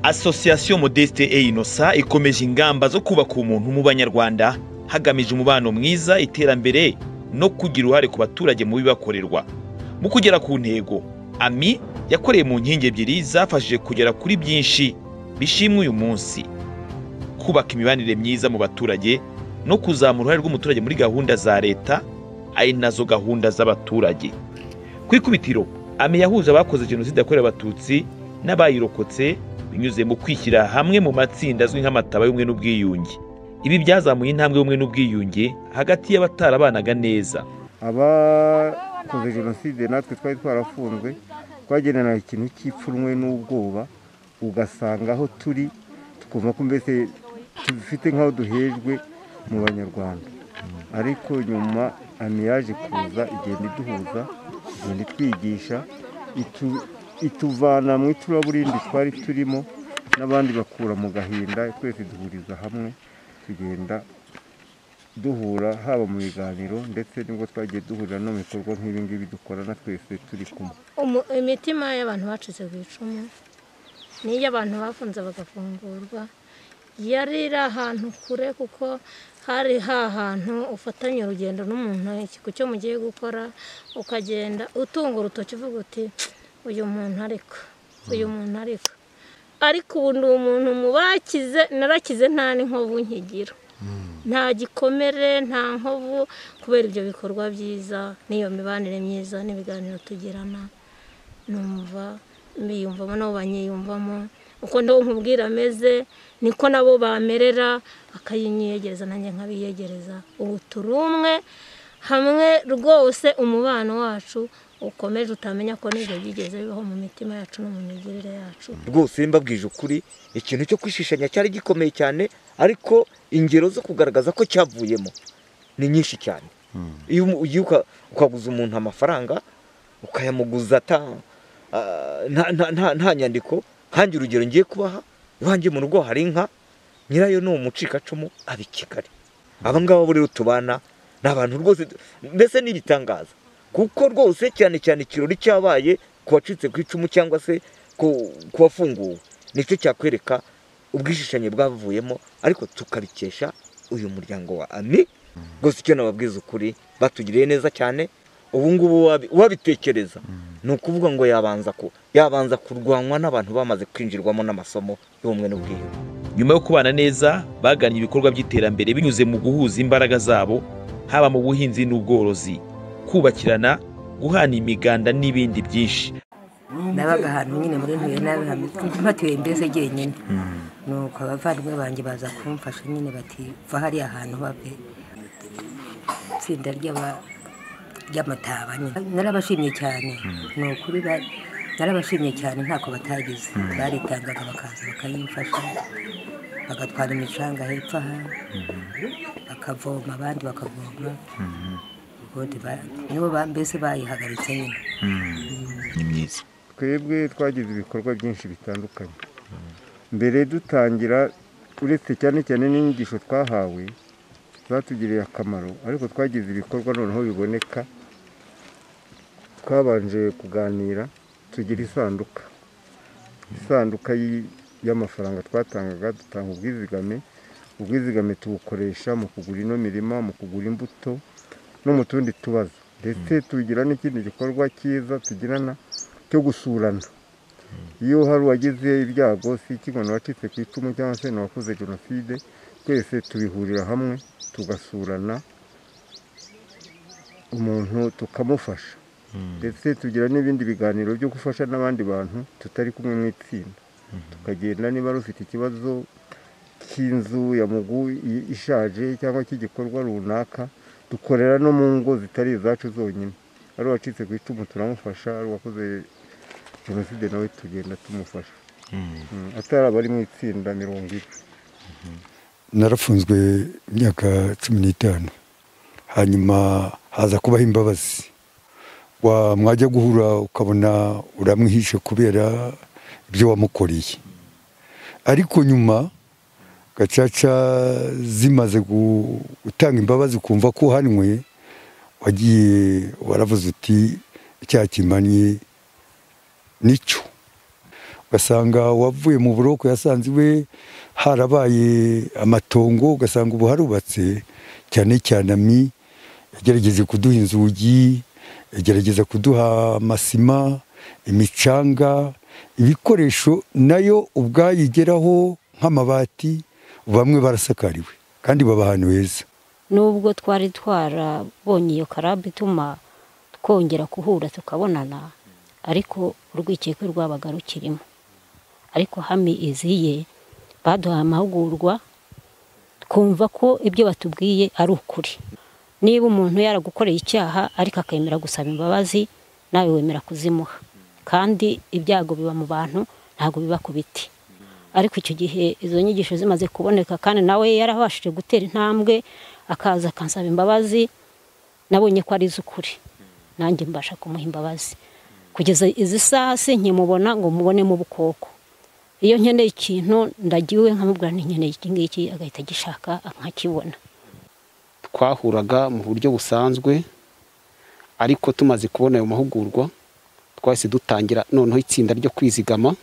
Association Modeste et Innocent ikomeje ingamba zo kubaka umuntu mu banyarwanda hagamijwe umubano mwiza iterambere no kugira uruhare ku baturage mu bibakorerwa mu kugera ku ntego ami yakoreye mu nkingi ebyiri zafashije kugera kuri byinshi bishimwe uyu munsi kubaka imibanire myiza mu baturage no kuzamura uruhare rw'umuturage muri gahunda za leta ari nazo gahunda z'abaturage ku ikubitiro ame yahuje abakoze jenoside yakorewe abatutsi n'abayirokotse binyuze mu kwishyira hamwe mu matsinda azwi nk'amataba y'ubumwe n'ubwiyunge ibi byazamuye intambwe y'ubumwe n'ubwiyunge hagati y'abatarabanaga neza abakoze jenoside natwe twari twarafunzwe twagenera ikintu cy'ipfunwe n'ubwoba ugasanga aho turi tukumva ko mbese dufite nk'aho duhejwe mu banyarwanda ariko nyuma amiyaje kuza igenda iduhuza igenda itwigisha ituvana mu icuraburindi twari turimo n'abandi bakura mu gahinda twese duhuriza hamwe tugenda duhura haba mu biganiro ndetse nibwo twagiye duhurira no mu bikorwa nk'ibingibi dukorana twese turi kumwe Umu- imitima y'abantu bacitse ku icumu n'iy'abantu bafunze bagafungurwa yari iri ahantu kure kuko hari hantu ufatanya urugendo n'umuntu ikigo cyo mugiye gukora ukagenda utunga urutoki uvuga uti uyu muntu ariko uyu muntu ariko ariko ubu ndi umuntu mu bakize narakize nta n'inkovu nkigira nta gikomere nta nkovu kubera ibyo bikorwa byiza n'iyo mibanire myiza n'ibiganiro tugirana numva mbiyumvamo nabo banyiyumvamo uko nabo nkubwira ameze niko nabo bamerera akayinyegereza nanjye nkabiyegereza ubu turi umwe hamwe rwose umubano wacu ukomeje utamenya ko n'ibyo byigeze bibaho mu mitima yacu no mu migirire yacu rwose mbabwije ukuri ikintu cyo kwishishanya cyari gikomeye cyane ariko ingero zo kugaragaza ko cyavuyemo ni nyinshi cyane iyo umu- ugiye uka- ukaguza umuntu amafaranga ukayamuguza ata- ah, nta- nta- nta- nta nyandiko nkange urugero ngiye kubaha iwanjye mu rugo hari inka nyirayo ni umucikacumu aba i kigali aba ngaba bo rero tubana ni abantu rwose mbese ni ibitangaza kuko rwose cyane cyane ikirori cyabaye ku wacitse ku icumu cyangwa se ku ku wafunguwe nicyo cyakwereka ubwishishanye bwavuyemo ariko tukabikesha uyu muryango wa ami rwose icyo nababwiza ukuri batugiriye neza cyane ubu ngubu wabi- wabitekereza ni ukuvuga ngo yabanza ku yabanza kurwanwa n'abantu bamaze kwinjirwamo n'amasomo y'ubumwe n'ubwiyunge nyuma yo kubana neza bagannye ibikorwa by'iterambere binyuze mu guhuza imbaraga zabo haba mu buhinzi n'ubworozi kubakirana guhana imiganda n'ibindi byinshi nabaga ahantu nyine muri ntuye nabi mpatuye mbese jyenyine nuko abavandimwe banjye baza kumfasha nyine bati va hariya hantu bave itsinda ry'aba- ry'amataba nyine narabashimye cyane ni ukuri ba- narabashimye cyane ntako batagize baritangaga bakaza bakayimfasha bagatwara imicanga hepfo aha bakavoma abandi bakavoma ubundi ba- nibo ba- mbese bayihagaritse nyine ni myiza twebwe twagize ibikorwa byinshi bitandukanye mbere dutangira uretse cyane cyane n'inyigisho twahawe zatugiriye akamaro ariko twagize ibikorwa noneho biboneka twabanje kuganira tugira isanduka isanduka y'i- y'amafaranga twatangaga dutanga ubwizigame ubwizigame tubukoresha mu kugura ino mirima mu kugura imbuto no mu tundi tubazo ndetse tugira n'ikindi gikorwa cyiza tugirana cyo gusurana iyo hari uwagize ibyago si ikibona wacitse ku icumu cyangwa se n'uwakoze jenoside twese tubihurira hamwe tugasurana umuntu tukamufasha ndetse tugira n'ibindi biganiro byo gufasha n'abandi bantu tutari kumwe mu itsinda tukagenda niba ari ufite ikibazo cy'inzu ya mugu i- ishaje cyangwa cy'igikorwa runaka dukorera no mu ngo zitari izacu zonyine ari uwacitse ku icumu turamufasha ari uwakoze jenoside nawe tugenda tumufasha Mm, atari abari mu itsinda mirongo ine narafunzwe imyaka cumi n'itanu hanyuma haza kubaho imbabazi Wa- mwajya guhura ukabona uramwihishe kubera ibyo wamukoreye ariko nyuma gacaca zimaze gu- gutanga imbabazi ukumva ko uhanwe wagiye waravuze uti icyaha kimanye nicyo ugasanga uwavuye mu buroko yasanze iwe harabaye amatongo ugasanga ubu harubatse cyane cyane ami yagerageza kuduha inzugi yagerageza kuduha amasima imicanga ibikoresho nayo ubwayigeraho nk'amabati bamwe barasakariwe kandi baba ahantu heza nubwo twari twarabonye iyo karabu ituma twongera guhura tukabonana ariko urwikekwe rwabaga rukirimo ariko hami iziye baduhaye amahugurwa twumva ko ibyo batubwiye ari ukuri niba umuntu yaragukoreye icyaha ariko akemera gusaba imbabazi nawe wemera kuzimuha kandi ibyago biba mu bantu ntabwo biba ku biti ariko icyo gihe izo nyigisho zimaze kuboneka kandi nawe yarabashije gutera intambwe akaza akansaba imbabazi nabonye ko ari iz'ukuri nanjye mbasha kumuha imbabazi kugeza izi saha se nkimubona ngo mubone mu bukoko iyo nkeneye ikintu ndagiwe nkamubwira nkeneye iki ngiki agahita agishaka nkakibona twahuraga mu buryo busanzwe ariko tumaze kubona ayo mahugurwa twahise dutangira noneho itsinda ryo kwizigama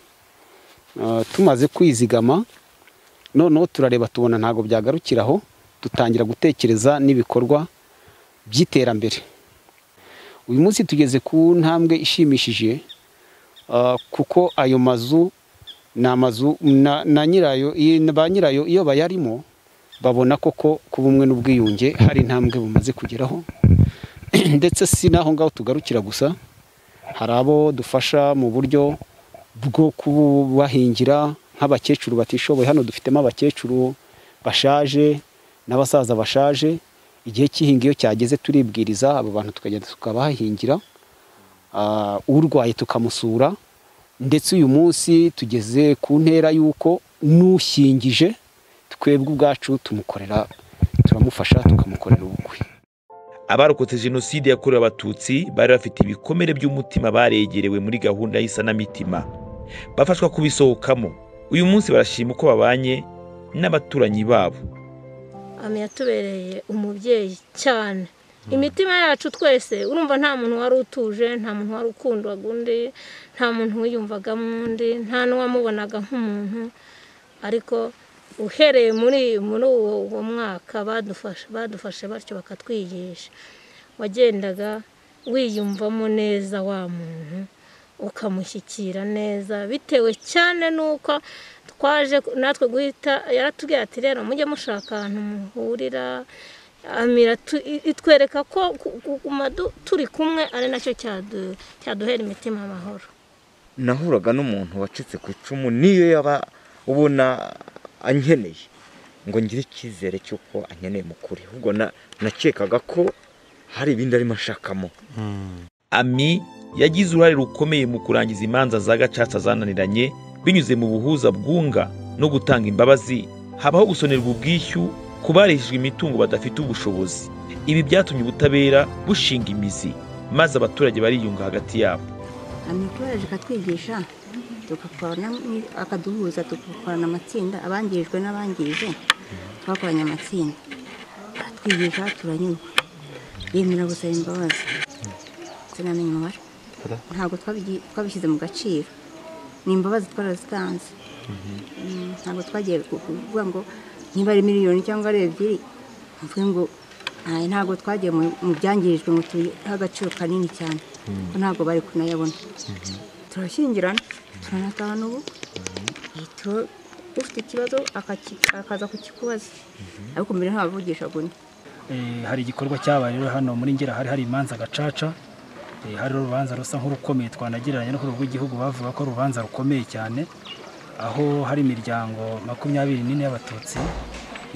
tumaze kwizigama noneho turareba tubona ntabwo byagarukiraho dutangira gutekereza n'ibikorwa by'iterambere uyu munsi tugeze ku ntambwe ishimishije kuko ayo mazu ni amazu na nyirayo ba nyirayo iyo bayarimo babona koko ku bumwe n'ubwiyunge hari intambwe bumaze kugeraho ndetse si n'aho ngaho tugarukira gusa hari abo dufasha mu buryo bwo kubahingira nk'abakecuru batishoboye hano dufitemo abakecuru bashaje n'abasaza bashaje igihe cy'ihinga iyo cyageze turibwiriza abo bantu tukagenda tukabahingira urwaye tukamusura ndetse uyu munsi tugeze ku ntera y'uko n'ushyingije twebwe ubwacu tumukorera turamufasha tukamukorera ubukwe abarokotse jenoside yakorewe abatutsi bari bafite ibikomere by'umutima baregerewe muri gahunda y'isanamitima bafashwa kubisohokamo uyu munsi barashima uko babanye n'abaturanyi babo ami yatubereye umubyeyi cyane imitima yacu twese urumva nta muntu wari utuje nta muntu wari ukundwaga undi nta muntu wiyumvagamo undi nta n'uwamubonaga nk'umuntu ariko uhereye muri muri uwo mwaka badufashe badufashe batyo bakatwigisha wagendaga wiyumvamo neza wa muntu ukamushyikira neza bitewe cyane n'uko twaje natwe guhita yaratubwira ati rero mujye mushaka ahantu muhurira itwereka ko kuguma turi kumwe ari nacyo cyaduhera imitima amahoro nahuraga n'umuntu wacitse ku icumu niyo yaba ubona ankeneye ngo ngire icyizere cy'uko ankeneye mu kuri ahubwo nakekaga ko hari ibindi arimo ashakamo ami yagize uruhare rukomeye mu kurangiza imanza za gacaca zananiranye binyuze mu buhuza bwunga no gutanga imbabazi habaho gusonerwa ubwishyu ku bareshejwe imitungo badafite ubushobozi ibi byatumye ubutabera bushinga imizi maze abaturage bariyunga hagati yabo amikoroje akatwigisha tugakorana akaduhuza tugakorana amatsinda abangijwe n'abangije twakoranye amatsinda atwigisha turanyurwa yemera gusaba imbabazi sinamenya umubare ntabwo twabishyize mu gaciro ni imbabazi twarazitanze ntabwo twagiye kuvuga ngo niba ari miliyoni cyangwa ari ebyiri mvuge ngo ntabwo twagiye mu byangirijwe ngo tuyihe agaciro kanini cyane ko ntabwo bari kunayabona turashyingirana turanatahana ubu ufite ikibazo akaza kukikubaza ariko mbere ntabavugishaga undi hari igikorwa cyabaye rero hano muri ngera hari hari imanza gacaca hari urubanza rusa nk'urukomeye twanagereranya no ku rwego rw'igihugu bavuga ko urubanza rukomeye cyane aho hari imiryango makumyabiri n'ine y'abatutsi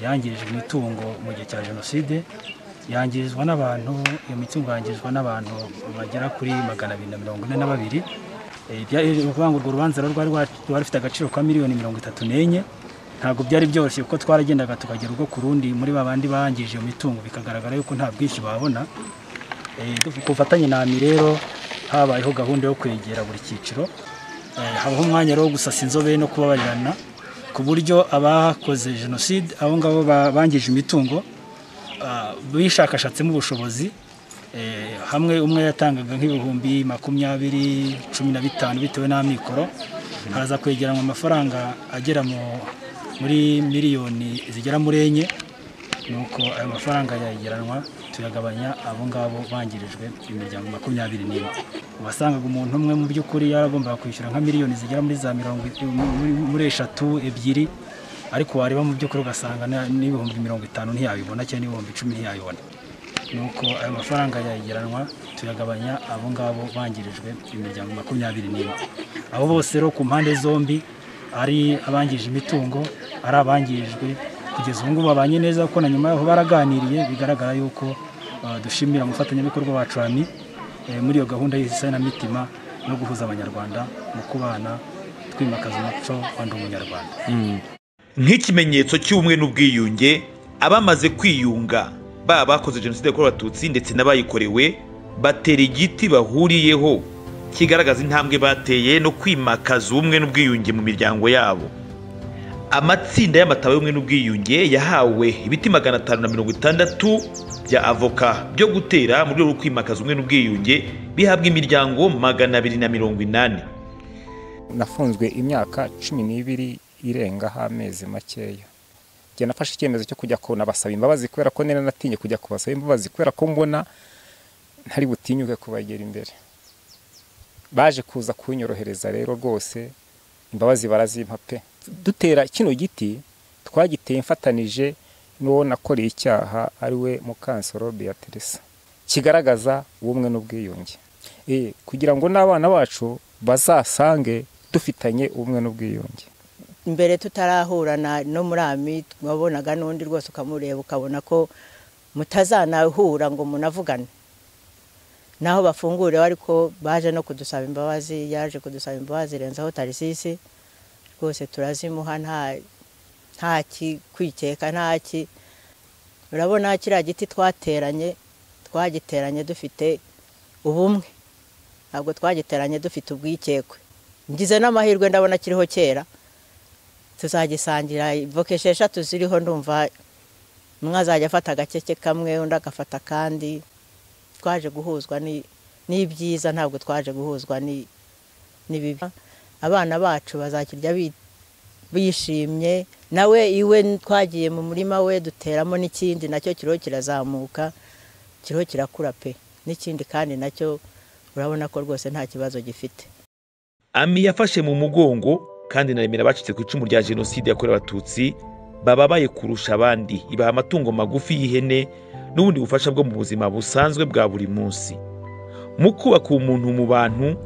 yangirijwe imitungo mu gihe cya jenoside yangirizwa n'abantu iyo mitungo yangirizwa n'abantu bagera kuri magana abiri na mirongo ine na babiri ukuvuga ngo urwo rubanza rwari rufite agaciro ka miliyoni mirongo itatu n'enye ntabwo byari byoroshye kuko twaragendaga tukagera ubwo ku rundi muri ba bandi bangije iyo mitungo bikagaragara yuko nta bwinshi babona ku bufatanye na ami rero habayeho gahunda yo kwegera buri cyiciro habaho umwanya wo gusasa inzobe no kubabarirana ku buryo abakoze jenoside abo ngabo bangije imitungo bishakashatsemo ubushobozi hamwe umwe yatangaga nk'ibihumbi makumyabiri cumi na bitanu bitewe n'amikoro haza kwegeranwa amafaranga agera mu- muri miliyoni zigera muri enye nuko ayo mafaranga yayegeranwa tuyagabanya abo ngabo bangirijwe imiryango makumyabiri n'ine wasangaga umuntu umwe mu by'ukuri yaragombaga kwishyura nka miliyoni zigera muri za mirongo i- muri- muri eshatu ebyiri ariko wareba mu by'ukuri ugasanga na- n'ibihumbi mirongo itanu ntiyabibona cyangwa n'ibihumbi icumi ntiyabibona nuko ayo mafaranga yayegeranwa tuyagabanya abo ngabo bangirijwe imiryango makumyabiri n'ine abo bose rero ku mpande zombi ari abangije imitungo ari abangirijwe kugeza ubu ngubu babanye neza kuko na nyuma yaho baraganiriye bigaragara yuko eh, dushimira umufatanyabikorwa wacu ami eh, muri iyo gahunda y'isanamutima no guhuza abanyarwanda mu kubana twimakaza umuco wa ndi umunyarwanda nk'ikimenyetso cy'ubumwe n'ubwiyunge abamaze kwiyunga baba bakoze jenoside yakorewe abatutsi ndetse n'abayikorewe batera igiti bahuriyeho kigaragaza intambwe bateye no kwimakaza ubumwe n'ubwiyunge mu miryango yabo amatsinda y'amatabi y'ubumwe n'ubwiyunge yahawe ibiti magana atanu na mirongo itandatu bya avoka byo gutera mu rwego rwo kwimakaza ubumwe n'ubwiyunge bihabwa imiryango magana abiri na mirongo inani nafunzwe imyaka cumi n'ibiri irengaho amezi makeya njye nafashe icyemezo cyo kujya kunabasaba imbabazi kubera ko nari natinye kujya kubasaba imbabazi kubera ko mbona ntari butinyuke kubagera imbere baje kuza kunyorohereza rero rwose imbabazi barazimpa pe dutera kino giti twagiteye mfatanije n'uwo nakoreye icyaha ari we mukansoro beatrice kigaragaza ubumwe n'ubwiyunge Eh, kugira ngo n'abana bacu bazasange dufitanye ubumwe n'ubwiyunge mbere tutarahurana no muri ami wabonaga n'undi rwose ukamureba ukabona ko mutazanahura ngo munavugane naho bafungure ariko baje no kudusaba imbabazi yaje kudusaba imbabazi renzaho tarisisi rwose turazimuha nta nta ki- kwikeka nta ki urabona kiriya giti twateranye twagiteranye dufite ubumwe ntabwo twagiteranye dufite ubwikekwe ngize n'amahirwe ndabona kiriho kera tuzagisangira voka esheshatu ziriho ndumva umwe azajya afata agakeke kamwe undi agafata akandi twaje guhuzwa ni- n'ibyiza ntabwo twaje guhuzwa ni- n'ibibi abana bacu bazakirya bi- bishimye nawe iwe twagiye mu murima we duteramo n'ikindi nacyo kiriho kirazamuka kiriho kirakura pe n'ikindi kandi nacyo urabona ko rwose nta kibazo gifite ami yafashe mu mugongo kandi na remera abacitse ku icumu rya jenoside yakorewe abatutsi bababaye kurusha abandi ibaha amatungo magufi y'ihene n'ubundi bufasha bwo mu buzima busanzwe bwa buri munsi mu kubaka umuntu mu bantu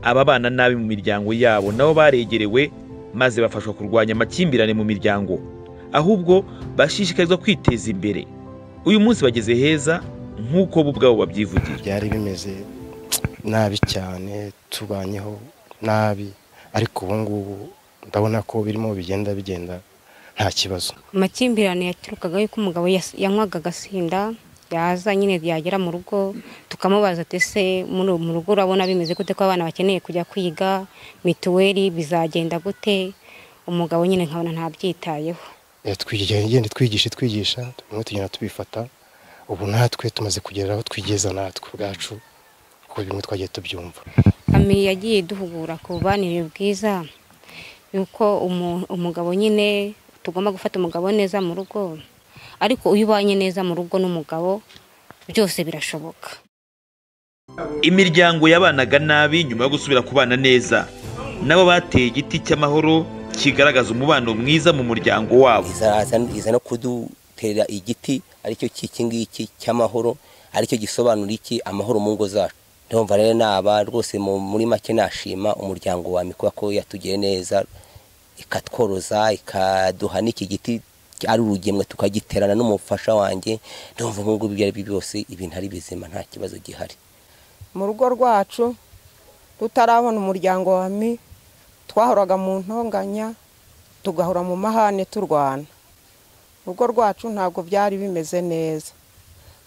ababana nabi mu miryango yabo nabo baregerewe maze bafashwa kurwanya amakimbirane mu miryango ahubwo bashishikarizwa kwiteza imbere uyu munsi bageze heza nk'uko bo ubwabo babyivugira byari bimeze nabi cyane tubanyeho nabi ariko ubu ngubu ndabona ko birimo bigenda bigenda nta kibazo amakimbirane yaturukaga yuko umugabo yas- yanywaga agasinda yaza nyine yagera mu rugo tukamubaza ati ese muri mu rugo urabona bimeze gute ko abana bakeneye kujya kwiga mituweli bizagenda gute umugabo nyine nkabona ntabyitayeho Eh, twigenda igenda itwigisha itwigisha bimwe tugenda tubifata ubu natwe tumaze kugera aho twigeza natwe ubwacu kuko bimwe twagiye tubyumva ami yagiye duhugura ku bubanire bwiza yuko umu- umugabo nyine tugomba gufata umugabo neza mu rugo ariko iyo ubanye neza mu rugo n'umugabo byose birashoboka imiryango yabanaga nabi nyuma yo gusubira kubana neza nabo bateye igiti cy'amahoro kigaragaza umubano mwiza mu muryango wabo iza iza no kudutera igiti aricyo cy'iki ngiki cy'amahoro aricyo gisobanura iki amahoro mu ngo zacu ndumva rero naba rwose mu- muri make nashima umuryango wa mikuba ko yatugiriye neza ikatworoza ikaduha n'iki giti ari urugemwe tukagiterana n'umufasha wanjye ndumva ubu ngubu ibyo ari byo byose ibintu ari bizima nta kibazo gihari mu rugo rwacu tutarabona umuryango wa mi twahoraga mu ntonganya tugahora mu mahane turwana urugo rwacu ntabwo byari bimeze neza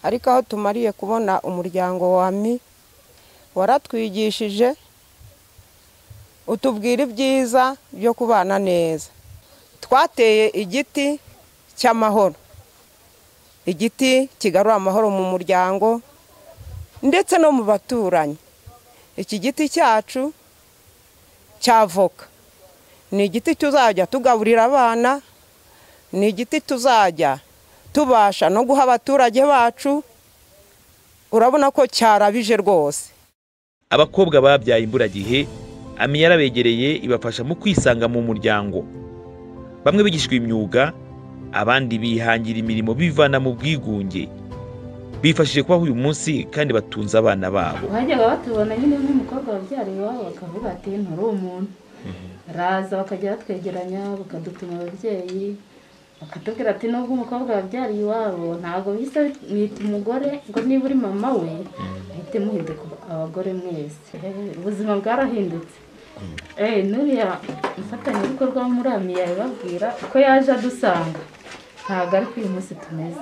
ariko aho tumariye kubona umuryango wa mi waratwigishije utubwira ibyiza byo kubana neza twateye igiti cy'amahoro igiti kigarura amahoro mu muryango ndetse no mu baturanyi iki giti cyacu cy'avoka ni igiti tuzajya tugaburira abana ni igiti tuzajya tubasha no guha abaturage bacu urabona ko cyarabije rwose abakobwa babyaye imburagihe ami yarabegereye ibafasha mu kwisanga mu muryango bamwe bigishwa imyuga abandi bihangira imirimo bivana mu bwigunge bifashije kubaho uyu munsi kandi batunze abana babo bajyaga batubona nyine n'umukobwa wabyara iwabo bakavuga ati nturi umuntu baraza bakajya batwegeranya bakadutuma ababyeyi bakatubwira ati nubwo umukobwa wabyariye iwabo ntabwo bisa mwita umugore ngo niba uri mama we muhite muhinduka abagore mwese ubuzima bwarahindutse eee n'uriya mufatanyabikorwa w'umurami yabibabwira ko yaje adusanga ntabwo ari ko uyu munsi tumeze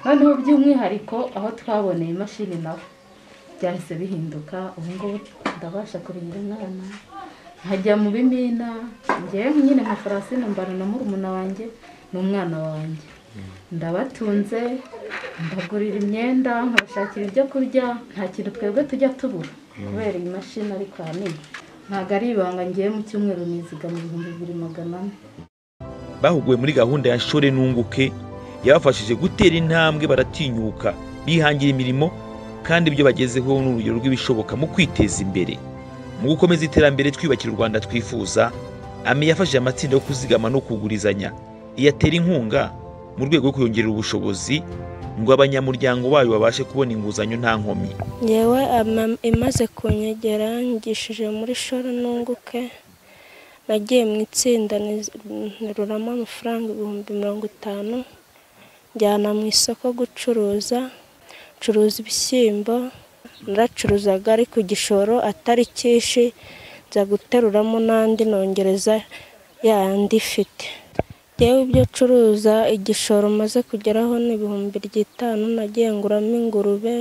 noneho by'umwihariko aho twaboneye imashini nawe byahise bihinduka ubu ngubu ndabasha kurihira umwana nkajya mu bimina ngewe nyine nka farasine mbana na murumuna wanjye n'umwana wanjye ndabatunze mbagurira imyenda nkabashakira ibyo kurya nta kintu twebwe tujya tubura kubera iyi mashini ariko ahanini ntabwo ari ibanga ngewe mu cyumweru nizigama ibihumbi bibiri magana ane bahuguwe muri gahunda ya shore n'unguke yabafashije gutera intambwe baratinyuka bihangira imirimo kandi ibyo bagezeho ni urugero rw'ibishoboka mu kwiteza imbere mu gukomeza iterambere twiyubakira u rwanda twifuza ami yafashije amatsinda yo kuzigama no kugurizanya iyatera inkunga mu rwego rwo kuyongerera ubushobozi ngo abanyamuryango bayo babashe kubona inguzanyo nta nkomyi ngewe ama- imaze kunyegera yanyigishije muri shoro n'unguke nagiye mu itsinda nteruramo amafaranga ibihumbi mirongo itanu njyana mu isoko gucuruza ncuruza ibishyimbo naracuruzaga ariko igishoro atari cyinshi nza guteruramo n'andi nongereza yandi ifite yewe ibyo curuza igishoro maze kugeraho ni ibihumbi by'itanu nagiye nguramo ingurube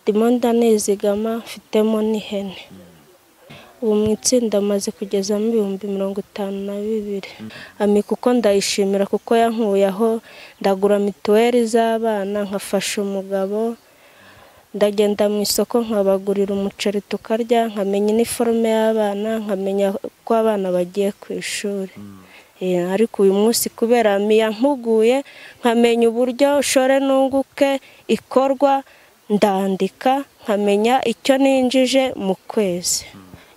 ndimo ndanizigama mfitemo n'ihene ubu mu itsinda maze kugezamo ibihumbi mirongo itanu na bibiri ami kuko ndayishimira kuko yankuye aho ndagura mituweli z'abana nkafasha umugabo ndagenda mu isoko nkabagurira umuceri tukarya nkamenya iniforume y'abana nkamenya ko abana bagiye ku ishuri Eh, ariko uyu munsi kubera mpuguye nkamenya uburyo shore n'unguke ikorwa ndandika nkamenya icyo ninjije mu kwezi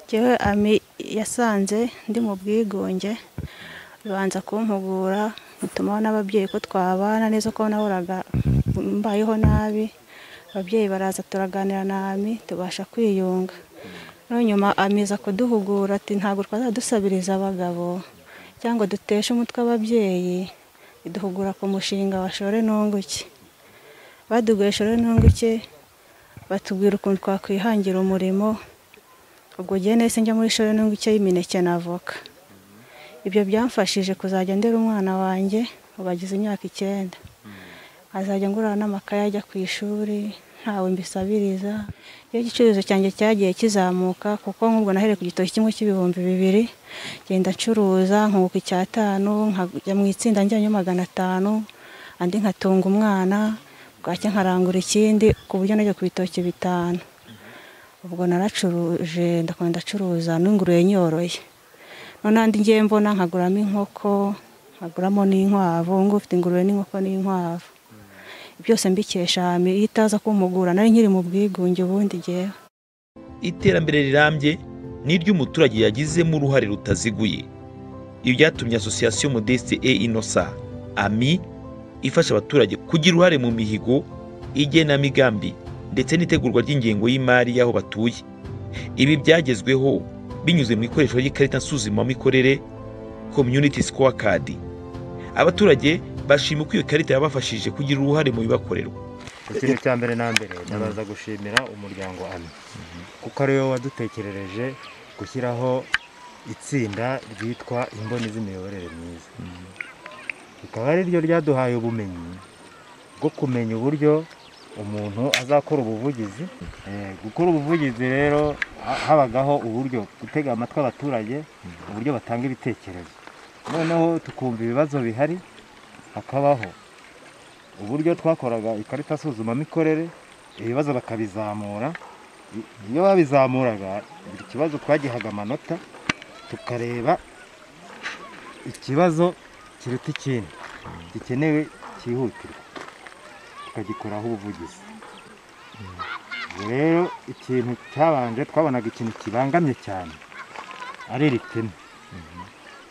njyewe ami yasanze ndi mu bwigunge bibanza kumpugura bituma n'ababyeyi ko twabana neza ko nahoraga mbayeho nabi ababyeyi baraza turaganira na ami tubasha kwiyunga noneho nyuma amiza kuduhugura ati ntabwo twazadusabiriza abagabo cyangwa duteshe umutwe ababyeyi iduhugura ku mushinga wa shore n'unguke baduguye shore n'unguke batubwira ukuntu twakwihangira umurimo ubwo gihe nahise njya muri shore n'unguke y'imineke na avoka ibyo byamfashije kuzajya ndera umwana wanjye ubu agize imyaka icyenda azajya ngurana n'amakaye ajya ku ishuri ntawe mbisabiriza iyo igicuruzwa cyanjye cyagiye kizamuka kuko nk'ubwo nahereye ku gitoki kimwe cy'ibihumbi bibiri ngenda ncuruza nkunguka icyatanu nkajya mu itsinda njyanye magana atanu andi nkatunga umwana bwacya nkarangura ikindi ku buryo najya ku bitoki bitanu ubwo naracuruje ndakunda ndacuruza n'ingurube nyoroye none andi ngiye mbona nkaguramo inkoko nkaguramo n'inkwavu ngo ufite ingurube n'inkoko n'inkwavu byose mbikesha ami iyo itaza kumpugura nari nkiri mu bwigunge ubundi ngewe iterambere rirambye ni iry'umuturage yagizemo uruhare rutaziguye ibi byatumye asosiyasiyo modeste e inosa ami ifasha abaturage kugira uruhare mu mihigo igenamigambi ndetse n'itegurwa ry'ingengo y'imari y'aho batuye ibi byagezweho binyuze mu ikoreshwa ry'ikarita nsuzumamikorere community scorecard abaturage bashima uko iyo karita yabafashije kugira uruhare mu bibakorerwa ikintu cya mbere na mbere ndabaza gushimira umuryango ami kuko ari wowe wadutekerereje gushyiraho itsinda ryitwa imboni z'imiyoborere myiza rikaba ari ryo ryaduhaye ubumenyi bwo kumenya uburyo umuntu azakora ubuvugizi Eh, gukora ubuvugizi rero ha- habagaho uburyo gutega amatwi abaturage uburyo batanga ibitekerezo noneho tukumva ibibazo bihari hakabaho uburyo twakoraga ikarita nsuzumamikorere ibibazo bakabizamura I- iyo babizamuraga buri kibazo twagihaga amanota tukareba ikibazo kiruta ikindi gikenewe cyihutirwa tukagikoraho ubuvugizi ubwo rero ikintu cyabanje twabonaga ikintu kibangamye cyane ari iri pine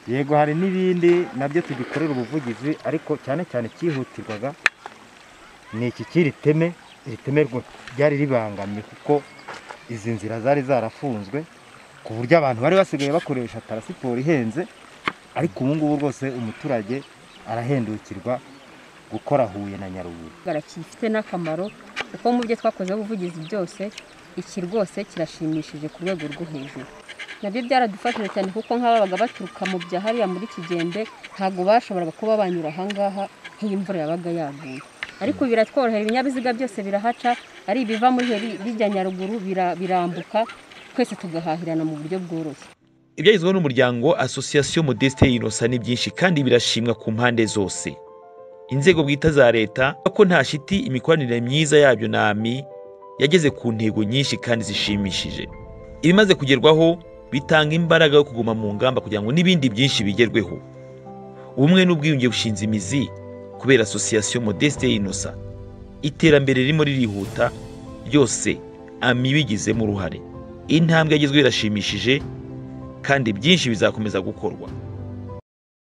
yego hari n'ibindi nabyo tugikorera ubuvugizi ariko cyane cyane cyihutirwaga ni iki cy'iri teme iri teme rwo ryari ribangamye kuko izi nzira zari zarafunzwe ku buryo abantu bari basigaye bakoresha tarasiporo ihenze ariko ubu ngubu rwose umuturage arahendukirwa gukora huye na nyaruguru kifite n'akamaro kuko mu byo twakozeho ubuvugizi byose iki rwose kirashimishije ku rwego rwo hejuru nabyo byaradufashije cyane kuko nk'ababaga baturuka mu bya hariya muri kigembe ntabwo bashoboraga kuba banyura ahangaha nk'iyo imvura yabaga yaguye ariko ubu biratworohera ibinyabiziga byose birahaca ari ibiva muri heri bijya nyaruguru bira- birambuka twese tugahahirana mu buryo bworoshye ibyagezweho n'umuryango association modeste inosa ni byinshi kandi birashimwa ku mpande zose inzego bwite za leta ko nta shiti imikoranire myiza yabyo n'ami yageze ku ntego nyinshi kandi zishimishije ibimaze kugerwaho bitanga imbaraga yo kuguma mu ngamba kugira ngo n'ibindi byinshi bigerweho ubumwe n'ubwiyunge bushinze imizi kubera association modeste inosa iterambere ririmo ririhuta ryose ami bigizemo uruhare intambwe yagezweho irashimishije kandi byinshi bizakomeza gukorwa